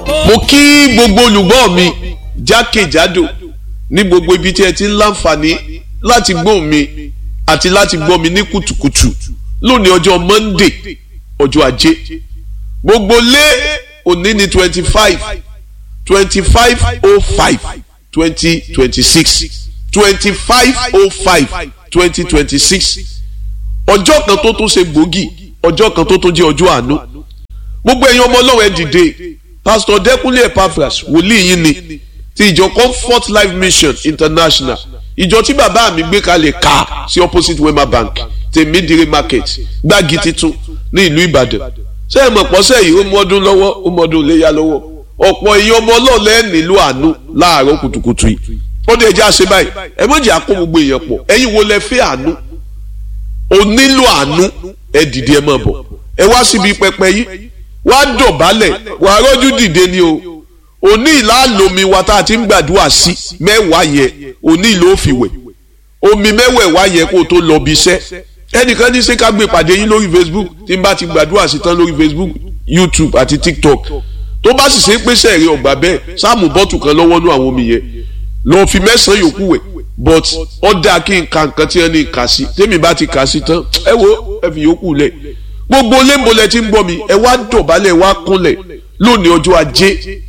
mo kí gbogbo olùgbọ́ mi jákèjádò ní gbogbo ibi tí ẹ ti ń láǹfààní láti gbọ́ mi àti láti gbọ́ mi ní kùtùkùtù lónìí ọjọ́ Monday ọjọ́ ajé gbogbo lé òní ní twenty five twenty five oh five twenty twenty six twenty five oh five twenty twenty six ọjọ́ kan tó tún ṣe gbòógì ọjọ́ kan tó tún jẹ́ ọjọ́ àánú gbogbo ẹ̀yin ọmọ ọlọ́run ẹ dìde pastor Dẹ́kúnlé Epaphras wòlíì yín ni ti ìjọ Comfort Life Mission International ìjọ tí bàbá mi gbé kalẹ̀ ká sí opposite Wema Bank tèmídìrí market gbági titun ní ìlú Ìbàdàn ṣé ẹ mọ̀ pọ́sẹ̀ yìí ó mú ọdún lọ́wọ́ ó mú ọdún léyà lọ́wọ́ ọ̀pọ̀ èèyàn ọmọ ọlọ́ọ̀lẹ́ nílò àánú láàárọ̀ kùtùkùtù yìí ó dé ẹjẹ́ àṣẹ báyìí ẹ mọ̀jẹ̀ àkó gbogbo èèyàn pọ̀ ẹ̀yin wo lẹ fẹ́ àánú o nílò àánú ẹ dìde ẹ máa bọ̀ ẹ wá síbi pẹpẹ yìí wá dọ̀bálẹ̀ wà á rọ́jú dìde ni o òní ìlàlómi wa tá a ti ń gbàdúrà sí mẹ́wàá yẹn òní ìlò òfìwẹ̀ omi mẹ́wẹ̀ẹ̀wá yẹn kó o tó lọ bí iṣẹ́ ẹnìkan ní ṣé ká gbé pàdé yín lórí Facebook tí n bá ti gbàdúrà sí tán lórí Facebook YouTube àti TikTok tó bá sì ṣe é pé sẹ́ẹ̀rẹ́ ọ̀gbà bẹ́ẹ̀ sáàmù bọ́tù kan lọ́wọ́ nú àwọn omi yẹn lọ́ọ́ fi mẹ́sàn-án yòókù wẹ̀ but ó dáa kí n ka nǹkan tí wọ́n ní kà sí tèmi bá ti kà sí tán ẹ wo ẹ fi yòókù lẹ̀ gbogbo lẹ́ńbọ̀lẹ̀ tí ń bọ̀ mi ẹ wá dọ̀bálẹ̀ ẹ wá kúnlẹ̀ lónìí ọjọ́ ajé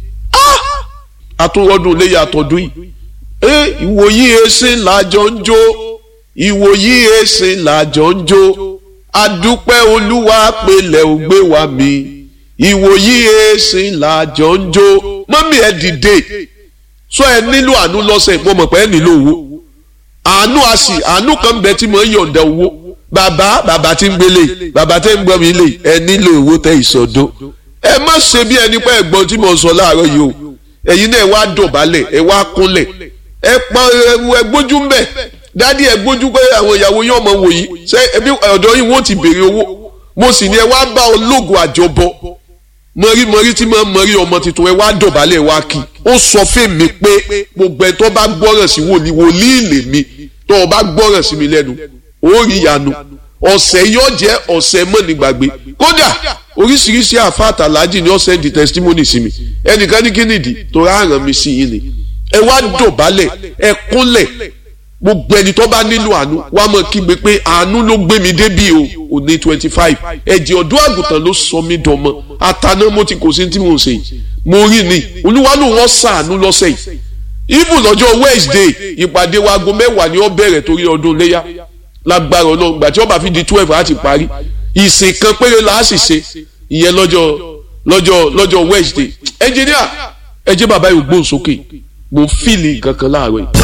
àtúrọ́dún léyà àtọ́dún yìí ẹ ìwòyí ẹsẹ̀ làjọ ń jó ìwòyí ẹsẹ̀ làjọ ń jó adúpẹ́ olúwa pẹ̀lẹ́ ò gbé wa mi ìwòyí ẹsẹ̀ làjọ ń jó mọ́mí ẹ dìde sọ ẹ nílò àánú lọ́sẹ̀ mo mọ̀ pé ẹ nílò owó àánú a sì àánú kan bẹ tí mo ń yọ̀ǹda owó bàbá bàbá tí ń gbélé bàbá tí ń gbọ́ mi lè ẹ nílò owó tẹ ìsọdó ẹ má ṣe bí ẹni pé ẹ̀gbọ́n tí mo sọ láàárọ̀ yìí o ẹ̀yin náà ẹ wá dọ̀bálẹ̀ ẹ wá kúnlẹ̀ ẹ pa ẹ gbójú mbẹ dádì ẹ gbójú pé àwọn ìyàwó yóò mọ wò yìí ṣé ẹbí ọ̀dọ̀ yìí wọ́n ti béèrè owó mo sì ní ẹ wá bá ológun àjọbọ mọ̀rí-mọ̀rí tí mo mọ̀rí ọmọ tuntun ẹ wá dọ̀bálẹ̀ wá kí ó sọ fún mi pé gbogbo ẹ tó bá gbọ́ràn sí wòlíì wòlíì lè mi tó o bá gbọ́ràn sí mi lẹ́nu ó rí ìyanu ọ̀sẹ̀ yóò jẹ́ ọ̀sẹ̀ mọ́nìgbàgbé kódà oríṣiríṣi àfáàtà aláàjì ni ó sẹ́ndì testimony sí mi ẹnìkan ní kínìdí tó rárán mi sí yín ni ẹ wá dọ̀bálẹ̀ ẹ kúnlẹ̀ gbogbo ẹni tó bá nílò àánú wá mọ̀ kígbe pé àánú ló gbé mi débí o òní twenty five ẹ̀jẹ̀ ọ̀dọ́ àgùntàn ló sọ mí dọmọ àtàná mo ti kò sí tí mo ń ṣe yìí mo rí ni olúwa ló wọ́n sàánú lọ́sẹ̀ yìí even lọ́jọ́ Wednesday ìpàdé wa aago mẹ́wàá ni ó bẹ̀rẹ̀ torí ọdún léyà lágbára ọlọ́run gbà tí ó bá fi di twelve láti parí ìsìn kan péré la á sì ṣe ìyẹn lọ́jọ́ lọ́jọ́ lọ́jọ́ Wednesday ẹnjìníà ẹ jẹ́ bàbá yìí gbóhùn sókè mo ń fìlì kankan láàárọ̀ yìí.